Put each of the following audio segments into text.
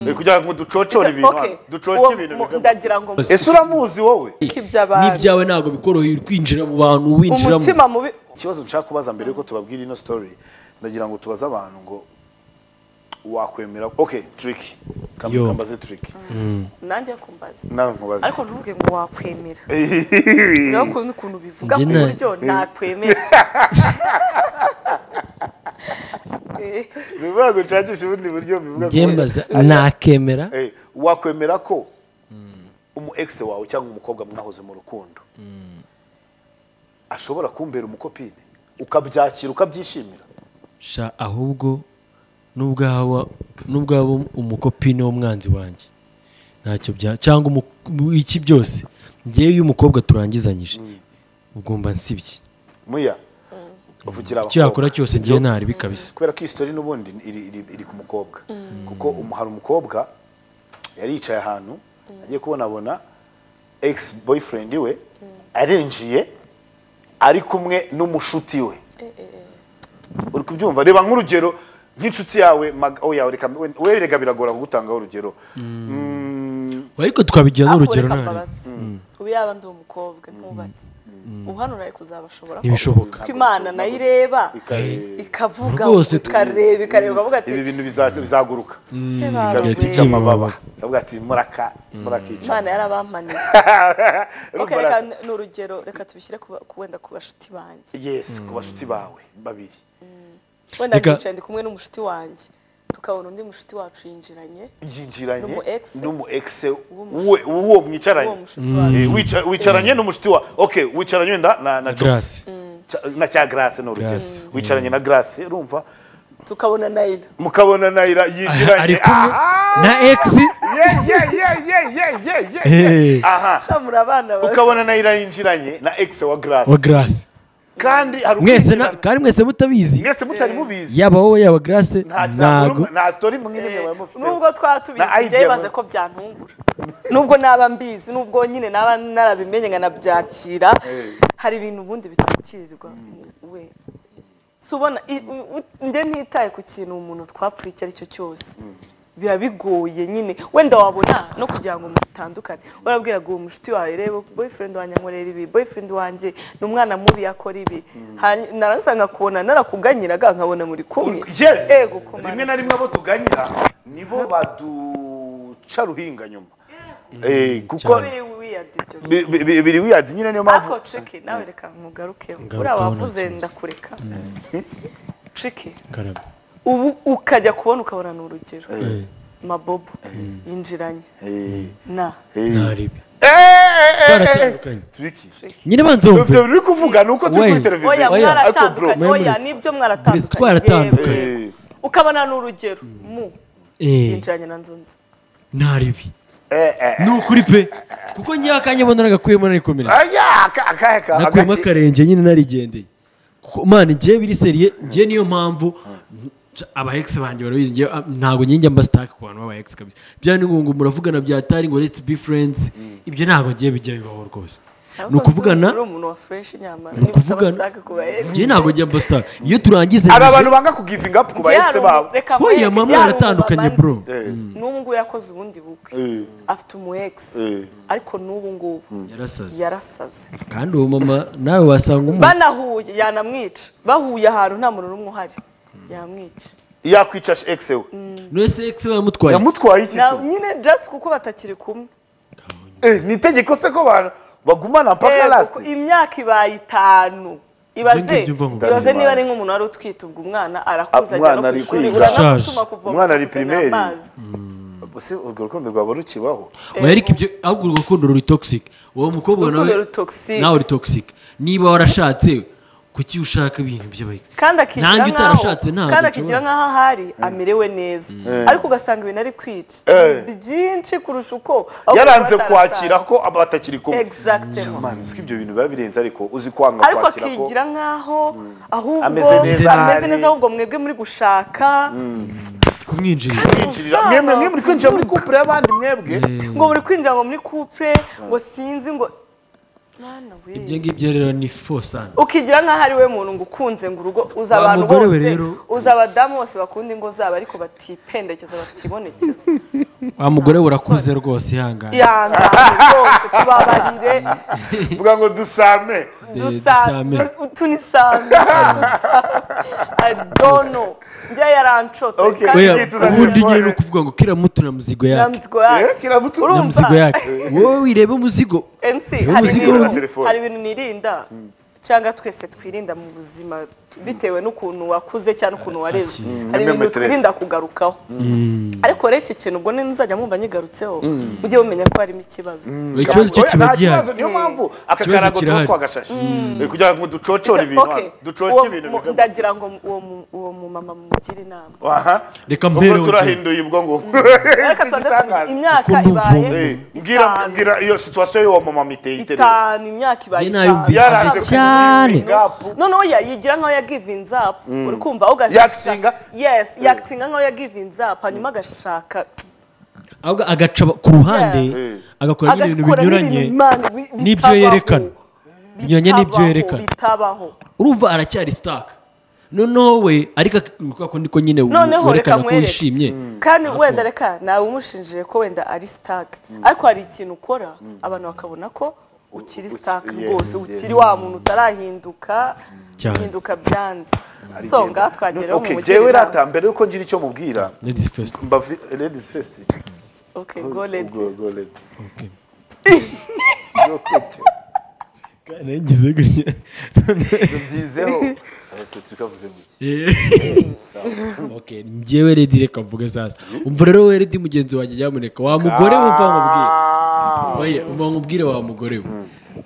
kugira ngo ducocore ibintu hano. ducoce ibintu bive mu- ndagira ngo ese uramuzi wowe iby'abantu. n'ibyawe ntabwo bikoroheye kwinjira mu bantu winjiramo umutima mubi ikibazo nshaka kubaza mbere yuko tubabwira ino story ndagira ngo tubaze abantu ngo wakwemera okay trick Yo. kambaze trick nanjye kumbaza nawe nkubaze ariko ntuvuge ngo wakwemera niyo kuntu ukuntu bivuga ku Njye na- buryo nakwemera Eh, bivuga ngo nshakishe ubundi buryo bivuga ngo- byembaza nakemera Eh, wakwemera ko umu ex wawe cyangwa umukobwa mwahoze mu rukundo ashobora kumbera umukopine ukabyakira ukabyishimira sha ahubwo n'ubwaba n'ubwaba umukopine w'umwanzi wanjye ntacyo bya cyangwa umu- mu- iki byose ngewe iyo umukobwa turangizanyije ubwo mba nsibye muya uvugira icyo yakora abakobwa, cyose sibyo? ngewe naribi kabisa kubera ko iyi sitori n'ubundi iri, iri, iri ku mukobwa kuko umu- hari umukobwa yari yicaye ahantu agiye kubonabona ex boyfriend we arinjiye ari kumwe n'umushuti we uri kubyumva reba nk'urugero nk'inshuti yawe mag- oh yawe reka we- we reka biragora kugutangaho urugero Mm, ariko tukabigira n'urugero akureka ntabwo mbabazi ubu yaba ndi umukobwa ntubatse ubu hano nari kuzabashobora ntibishoboka ko imana nayo ireba ika- ikavuga Rwose tu- ikareba ikareba ikavuga ati ibi bintu biza- bizaguruka "He bawe, igihe ikabitega cy'icyuma. amababa ikavuga ati muraka murakica imana yarabamaniye okay, Urumva reka ra- ni urugero reka tubishyire ku ba- ku- wenda ku bashuti banjye yes ku bashuti bawe babiri wenda Reka- nicaye ndi kumwe n'umushuti wanjye tukabona undi mushuti wacu yinjiranye yinjiranye N'umu ex. n'umu ex mushuti. we- w'uwo uwo mwicaranye mushuti wacu Eh, wica- wicaranye n'umushuti wa ok wicaranye wenda na na Grace. Jobs. Cya- na cya grace ni urugero Grace. wicaranye na grace urumva tukabona nayira mukabona nayira ari yinjiranye kumwe na egisi Yeah, yeah, yeah, yeah, yeah, yeah, yeah. Hey. aha shamura abana bawe ukabona nayira yinjiranye na ex wa wa grace garasi kandi hari mwese na- ukwinjirana. kandi mwese mutabizi mwese mutari mubizi yaba wowe yaba garasi nta ntago nta- nta story mwe nyine mwaba mufite nubwo twaba Na tubizi idea byebaze muri- ko byantungura nubwo naba mbizi nubwo nyine naba narabimenye nkanabyakira Eh. hari ibintu ubundi bitakirirwa we si ubona i- u- u- nde ntitaye ku kintu umuntu twapfuye icyo ari cyo cyose biba bigoye nyine wenda wabona no kugira ngo mutandukane warabwira ngo uwo mushuti wawe reba boyfriend wanjye ankorera ibi boyfriend wanjye ni umwana mubi yakora ibi Hanyu- narasanga kubona narakuganyiraga nkabona muri kumwe yes ego kumana rimwe na rimwe abo tuganyira nibo baduca ruhinga nyuma Eh, kuko cyane. Very weird ibyo bi- bi- bi- biri wiyadi nyine niyo mpamvu ariko triki nawe reka nkugarukeho Ngarukaho uriya wavuze nta kibazo. ndakureka triki Karame. ubu ukajya kubona ukabona ni urugero mabobo yinjiranye Eh, na eh. ntaribi twaratandukanye Twaratandukanye. Tricky. nyine banze ibyo wumve biri kuvuga ni uko turi Wait. kuri televiziyo oya Oya. ariko bro mwaratandukanye Memories. oya nibyo mwaratandukanye Memories, twaratandukanye. yewe. eh, ukabona ni urugero mu Eh, yinjiranye na nzunze ntaribi eh, eh. ni ukuri pe kuko ngewe akanya mbona nagakuyemo narikomerera Aya, aka- aka- aka- nakuyemo agake. akarenge nyine narigendeye Kuko, man ngewe biri seriye ngewe niyo mpamvu abahegisi banjye barabizi ngewe ah, ntabwo njye njya mba sitaka ku bantu b'abahegisi kabisa bya ni ngo muravugana byatari ngo let's be friends ibyo ntabwo ngewe bijya bibaho rwose ni ukuvugana uri umuntu wa fresh nyamara ni ukuvugana ngewe ntabwo njya mba sitaka iyo turangize hari abantu banga kugivinga up ku bahetse babo oya mama mwaratandukanye bro Eh, n'ubu ngubu yakoze ubundi bukwe eh, afite umu ex eh. ariko n'ubu ngubu yarasaze yarasaze kandi uwo mama nawe wasanga umuzi banahuye yanamwica bahuye ahantu nta muntu n'umwe uhari yamwica yakwica ex we wese egisi we yamutwaye yamutwaye iki Na- se? nyine just kuko batakiri kumwe Eh, ni itegeko se ko abantu bagumana mpaka Eh, last kuko imyaka ibaye itanu ibaze Ibyo ngibyo mva ngo- ibaze niba ari nk'umuntu wari utwite ubwo umwana Ah, arakuza ajya no umwana ku ari ishuri kwiga. uranamutuma Ashaje. kuvoma Umwana ari kuzanira primaire. amazi. Ese urwo rukundo rwaba rukibaho oya ariko ibyo ahubwo urwo rukundo ruri toxic uwo mukobwa nawe Urukundo rutoxic. nawe uri toxic niba warashatse kuki ushaka ibintu by'abayigisi kandi akigira Nanjye nk'aho- utarashatse ntabwo kandi nshobora. akigira nk'aho ahari amerewe neza ariko ugasanga ibintu ari kwica Eh. byinshi kurusha uko ahubwo yaranze batarashaka. kwakira ko aba batakiri kumwe Exactement. Mana, uzi ko ibyo bintu biba birenze ariko uzi kwanga ariko kwakira ko akigira nk'aho ahubwo Ameze neza, ameze ari- neza ahubwo mwebwe muri gushaka kumwinjirira kwinjirira mwemwe mwe muri kwinjira muri couple y'abandi mwebwe ngo muri kwinjira ngo muri couple ngo sinzi ngo mwana we ibyo ngibyo rero ni fosani ukigira nk'aho ari we muntu ngo ukunze ngo urugo uza Wa abantu mugore we bose rero. uza abadamu bose bakunda ingo zabo ariko batipendekeza batibonekeza wa mugore we urakuze rwose ihangane ihangane rwose tubabarire vuga ngo dusame De- dusame dusame. tunisame adono njya yarancote Okay. kandi Oya, Oya, tuzagera ubundi kure. nyine ni ukuvuga ngo kira mutu na muzigo yake ntamuzigo yacu Eh, kiramutu Urumva? na muzigo yake wowe wirebe umuzigo MC Niwo hari muzigo ibintu- wa telefone. hari ibintu nirinda cyangwa twese twirinda mu buzima bitewe n'ukuntu wakuze cyangwa ukuntu wareze hari ibintu Memetresse. twirinda kugarukaho ariko rero iki kintu ubwo nzajya mwumva nyigarutseho mujye mumenya ko harimo ikibazo ikibazo cyo Oya, kiba nta gihari kibazo, niyo mpamvu aka Ikibazo karago tuba kirahari. twagashashe Eh, kugira ngo ducocore Icyo- ibintu okay. hano. ducoce Uwo- ibintu mu- bivemo. ndagira ngo uwo mu- uwo mumama mumugire inama aha Reka Ubwo mpereho, turahinduye ubwo ngubwo ariko tubanze tumenye imyaka Ukuntu ibaye uvumba. Eh, mbwira itanu. mbwira iyo situation y'uwo mama miteye iterera itanu imyaka ibaye Njye itanu nayumvise. yaranze Cyane. gapu noneho ya- yigira nk'aho yagivinze apu uri kumva aho ugashaka Yaktinga? yes yakitinga nk'aho yagivinze apu hanyuma agashaka ahubwo agaca ku ruhande Yeah. agakora nyine ibintu agakuramo binyuranye ibintu Imana bi- n'ibyo bitabaho, yerekana. Binyuranye n'ibyo bitabaho, yerekana. bitabaho urumva aracyari sitaka noneho we ariko kuko niko nyine we- noneho reka werekana ko mwereke. wishimye kandi wenda reka nawe umushinjije ko wenda ari sitake ariko hari ikintu ukora abantu bakabona ko ukiri uki- sitake yes, rwose yes. ukiri wa muntu utarahinduka Cyane. hinduka byanze so ngaha twagereho mu mujyi jewe rata mbere yuko ngira icyo mubwira ladies first mbavi ladies first okay go lady Go, go lady okay Yo kujya. kandi ngize gutya tubyizeho ese tukavuze mu iki okay njyewe redi reka mvuge sasa umva rero we redi mugenzi wanjye nyamuneka wa mugore we mva nkubwire oye mva nkubwire wa mugore we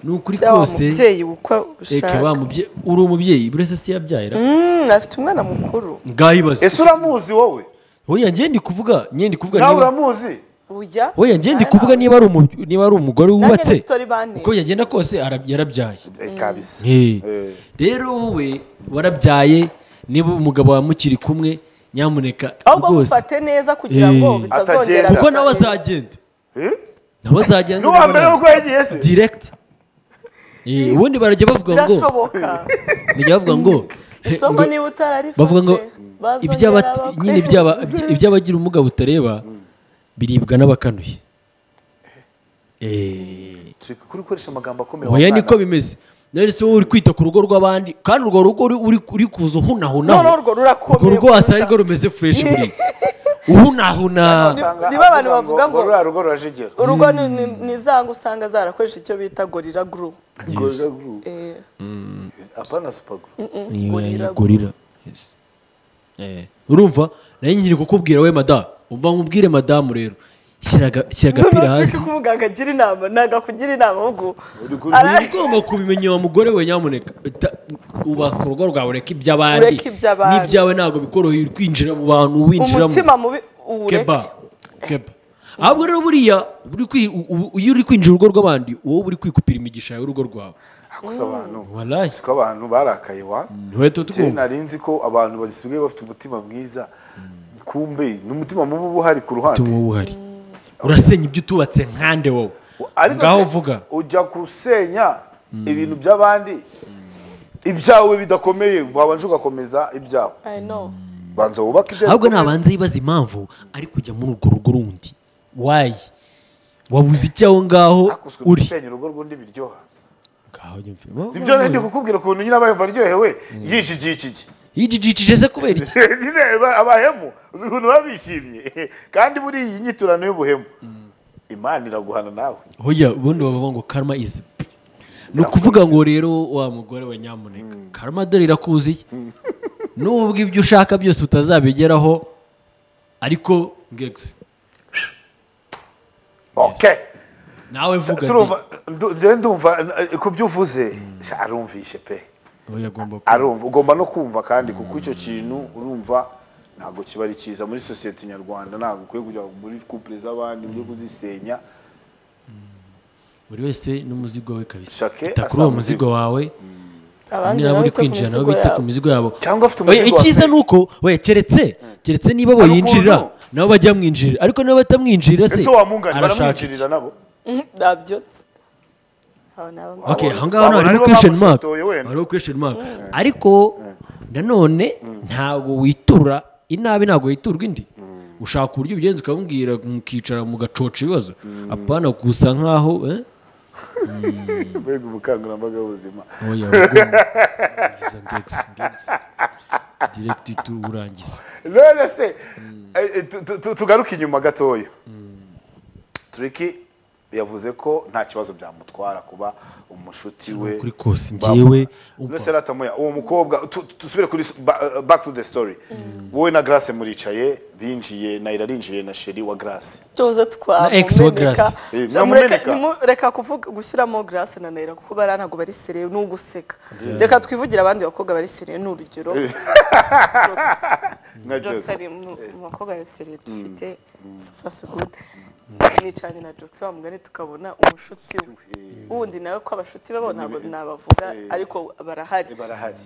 ni ukuri cyangwa kose umubyeyi uko reka wa ushaka mubyeyi uri umubyeyi buri wese si yabyayira Mm, afite umwana mukuru bwayibaze ese uramuzi wowe oya njye ndi kuvuga njye ndi kuvuga nawe niba uramuzi ujya oya njye ndi kuvuga niba ari umu- niba ari umugore nanjye wubatse ni story bane uko yagenda kose ara- yarabyaye Eh, kabisa Hey. Eh. rero wowe warabyaye niba umugabo wawe mukiri kumwe nyamuneka ahubwo rwose mufate neza kugira ngo Eh. bitazongera Atagenda. kuko nawe azagenda Eh? nawe azagenda ni uwa mbere yuko yagiye se direkiti ubundi barajya bavuga ngo birashoboka bajya bavuga ngo he, isomo ngo- niba utararifashe bavuga ngo bazongera iby'aba- bakwe- nyine iby'aba- iby'abagira ubumuga butareba biribwa n'abakanuye Eh. turi kuri gukoresha amagambo akomeye oya wamwana. niko bimeze none se wowe uri kwita ku rugo rw'abandi kandi urwo rugo uri- uri uri kuza uhunahunaho noneho urwo rurakomeye urwo rwose kurusha. arirwo rumeze fureshi buriya uhunahuna Usanga nibo abantu avuga bavuga ngo- ruriya rugo rurajegera urugo ni- ni- ni za ngo usanga zarakoresha icyo bita gorira guru Gorilla Glue. apana super glue Gorilla gorira Yes. Eh, urumva nayo nyine kukubwira we madamu umva nkubwire madamu rero shyira aga- shyira agapira hasi ko umuganga agira inama ntabwo akugira inama ahubwo uba ugomba kubimenya wa mugore we nyamuneka Ta- ubaka urugo rwawe ureke iby'abandi Ureke iby'abandi. n'ibyawe ntabwo bikoroheye uri kwinjira mu bantu winjiramo umutima mubi uwureke keba keba ahubwo rero buriya uri kwi- u- u- iyo uri kwinjira urugo rw'abandi wowe uri kwikupira imigisha yawe urugo rwawe gusa abantu warayi siko abantu barakaye wa ntiwahita Kera tugomba nari nzi ko abantu basigaye bafite umutima mwiza kumbe ni umutima mubi uba uhari ku ruhande tuba uhari urasenya ibyo utubatse nkande wowe Ariko ngaho se, uvuga ujya gusenya ibintu by'abandi ibyawe bidakomeye wabanje ugakomeza ibyawe I know. banza wubake ibyawe ahubwo bikomeye. nabanza yibaza impamvu ari kujya muri urwo rugo rundi wayi wabuze icyo aho ngaho hakozwe uri gusenya urugo rw'undi biryoha ngaho njye mvuye. nibyo rero ndi kukubwira ukuntu nyine abayumva aryohewe yishigiye iki gihe yijijikije se kubera iki nyine ba- abahemu uzi ukuntu baba bishimye kandi muri iyi nyiturano y'ubuhemu imana iraguhana nawe hoya ubundi bavuga ngo karma is ni ukuvuga ngo rero wa mugore we nyamuneka karma dore irakuziye nubwo ibyo ushaka byose utazabigeraho ariko ngegisi okay nawe vuga turumva ndu- njyewe ndumva eh, ku byo uvuze sha, arumvishe pe ati yagomba arumva ugomba no kumva kandi kuko icyo kintu urumva ntabwo kiba ari cyiza muri sosiyete nyarwanda ntabwo ukwiye kujya muri kupure z'abandi ujye kuzisenya buri wese n'umuzigo we kabisa Shake ita kuri asaba uwo muzigo wawe abandi niba nabo uri bita ku kwinjira nabo mizigo bita ku yabo. mizigo yabo Cyangwa afite Oya, umuzigo wa icyiza feri. ni uko we keretse keretse niba Hari boyinjira ukuntu. nabo bajya mwinjirira ariko niba batamwinjira se ese wamungana arashaka iki baramwinjirira nabo Mhm, nabyotse abo ni abo- okay Abo- aho ngaho abo ntabwo harimo nibo question mark bamusutoye wenda. hariho question mark ariko nanone ntabwo witura inabi ntabwo witurwa indi ushaka uburyo ubigenza ukamubwira mukicara mugacoca ibibazo apana gusa nkaho eh? mbega ubukangurambaga bw'ubuzima oya urangiza ngex ngex direct tu urangiza rero se eh, eh, tu- tu- tu- tugaruke inyuma gatoya turiki yavuze ko nta kibazo byamutwara kuba umushuti we kuri kose njyewe umva. None se ratamoya uwo mukobwa tu- tu- dusubire kuri s- ba- back to the story wowe na grace muricaye binjiye nayira arinjiye na sheri wa grace tuza Na ex wa Grace. Eh, mwamumeneka. reka kuvuga gushyiramo grace na naira kuko bariya ntabwo bari seriye ni uguseka reka twivugira abandi bakobwa bari seriye ni urugero Jokes. nka Jokes Jokes. ari mu mu bakobwa bari seriye dufite super so good nicaranye na Jokes wa mugani tukabona umushuti we wundi nawe ko abashuti babo ntabwo nabavuga ariko barahari barahari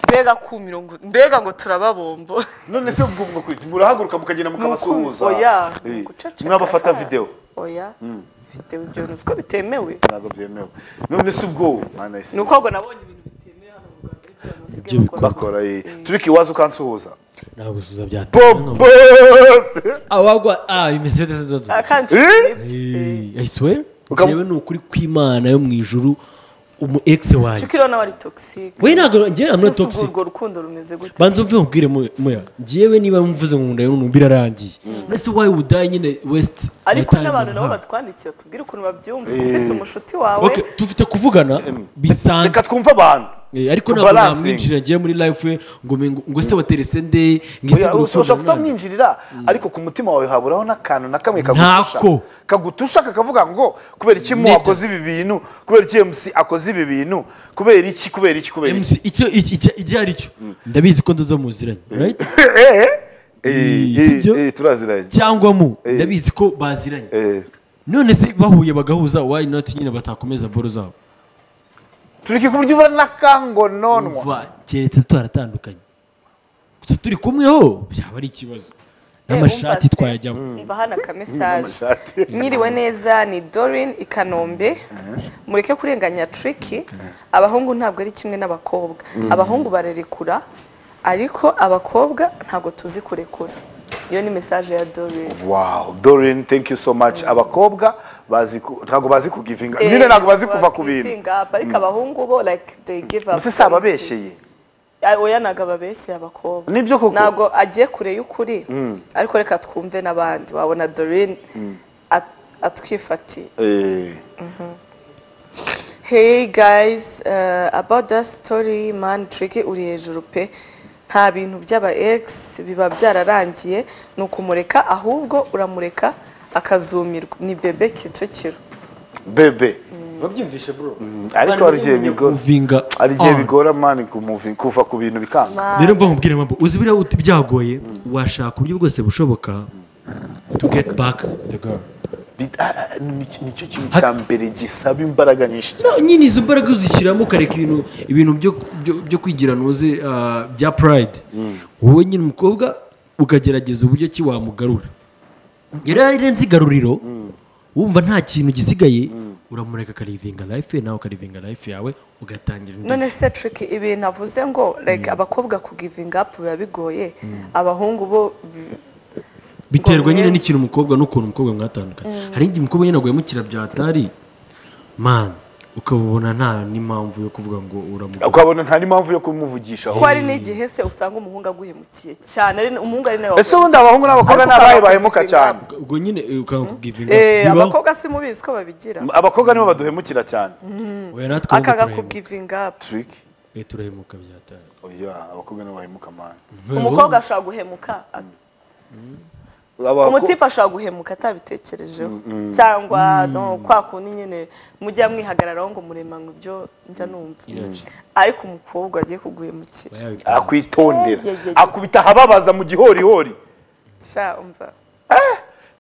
mbega ku mirongo mbega ngo turababombo none se ubwo ubwo kuri- murahaguruka mukagenda mukabasuhuza oya, Eh, ni uguceceka. mwabafata videwo oya mfite ibyo ntuzi ko bitemewe ntabwo byemewe none se ubwo mwana ese ni uko ngo nabonye ibintu bitemewe hano mu Rwanda ariko abantu basigaye Ibyo bakora bakora iyi gusa. turiki waza ukansuhuza ntabwo gusuza byatanga bobose awagwa ah bimeze bite se dodo? Ah, kandi Eh? Eh, Eh, I swear Ukaba- njyewe ni ukuri kw'imana yo mu ijuru umu ex wanjye Chuck rero nawe ari toxic we ntabwo njyewe am not Ese ubwo toxic urwo rukundo rumeze gute banza uve mubwire mu- muya njyewe niba mvuze mu nda y'umuntu birarangiye mbese wayi udaye nyine west ariko yataye n'abantu umuntu nabo hano. batwandikira tubwire ukuntu babyumva ufite umushuti wawe Okay, tufite kuvugana bisanzwe reka twumve abantu Eh, ariko ntabwo Tubalansinge. namwinjira agiye muri life we ngo mengo- ngo se waterese nde ngo ese Oya, ngo ushobora rukundo nanjye. kutamwinjirira ariko ku mutima wawe haburaho n'akantu na kamwe kagutusha Ntako. kagutusha kakavuga ngo kubera iki mu Neta. akoze ibi bintu kubera iki mc akoze ibi bintu kubera iki kubera iki kubera iki MC, icyo icyo- icyo- icyo ari cyo ndabizi ko ndozo muziranye right Eh, sibyo? Eh, eh, turaziranye cyangwa mu ndabizi ko baziranye Eh, none se bahuye bagahuza why not nyine batakomeza boro zabo turiki ku buryo ubura n'akangononwa kuva keretse tutaratandukanye gusa turi kumweho byaba ari ikibazo n'amashati umva se. twayajyamo mva hano akamesaje amashati. mwiriwe neza ni dorin i kanombe mureke kurenganya triki abahungu ntabwo ari kimwe n'abakobwa abahungu bararekura ariko abakobwa ntabwo tuzi kurekura iyo ni mesaje ya dorin wow dorin thank you so much abakobwa bazi ku- ntabwo bazi kugivinga nyine Eh, ntabwo bazi kuva ku giving bintu up, ariko abahungu bo like they give up mbese si ababeshyeye Ah, oya ntabwo ababeshye abakobwa Nibyo koko. ntabwo agiye kure y'ukuri ariko reka twumve n'abandi wabona dorine at- atwifatiye Eh, hey guys uh, about that story man tricky uri hejuru pe nta bintu by'aba ex biba byararangiye ni ukumureka ahubwo uramureka akazumirwa ni bebe kicukiro bebe babyumvishe bro ariko hari igihe bigo- kuvinga hari igihe bigora mani kumuvi- kuva ku bintu bikanga rero mva nkubwire mpamvu uzi biriya uti- byagoye washaka uburyo bwose bushoboka to get back the girl Bi- ah, ah, ni- nicyo kintu cya mbere gisaba imbaraga nyinshi cyane. No, nyine izo mbaraga uzishyiramo ukareka ibintu ibintu byo byo- byo kwigira ntuzi ah, bya pride wowe nyine umukobwa ukagerageza uburyo ki wamugarura yari yarenze igaruriro wumva nta kintu gisigaye uramureka akarivinga life ye nawe ukarivinga life yawe ugatangira indi none se trick ibintu avuze ngo like abakobwa ku giving up biba bigoye abahungu bo bi- biterwa Ngo nyine mwe- n'ikintu umukobwa n'ukuntu umukobwa mwatandukanye hari igihe umukobwa nyine aguyemo kirabyatari man ukabona nta n'impamvu yo kuvuga ngo uramugura ukabona nta n'impamvu yo kumuvugisha ko hari n'igihe se usanga umuhungu aguhemukiye cyane ari umuhungu ari nawe ese ubundi abahungu n'abakobwa Ariko ni abahe ukaba bahemuka wakwifitiye cyane ubwo nyine ukanga kugivinga Eh, abakobwa si mubizi ko babigira abakobwa nibo baduhemukira cyane oya natwe ahubwo akaga ku turahemuka giving up Trick. Eh, turahemuka byatari Oya, abakobwa nibo bahemuka mani umukobwa ashobora guhemuka umutipe ashobora guhemuka atabitekerejeho cyangwa no, kwa kundi nyine mujya mwihagararaho ngo murema ngo ibyo njya numva ariko umukobwa agiye kuguhemukira akwitondera Ye, ye, ye. akubita ahababaza mu gihorihori sha umva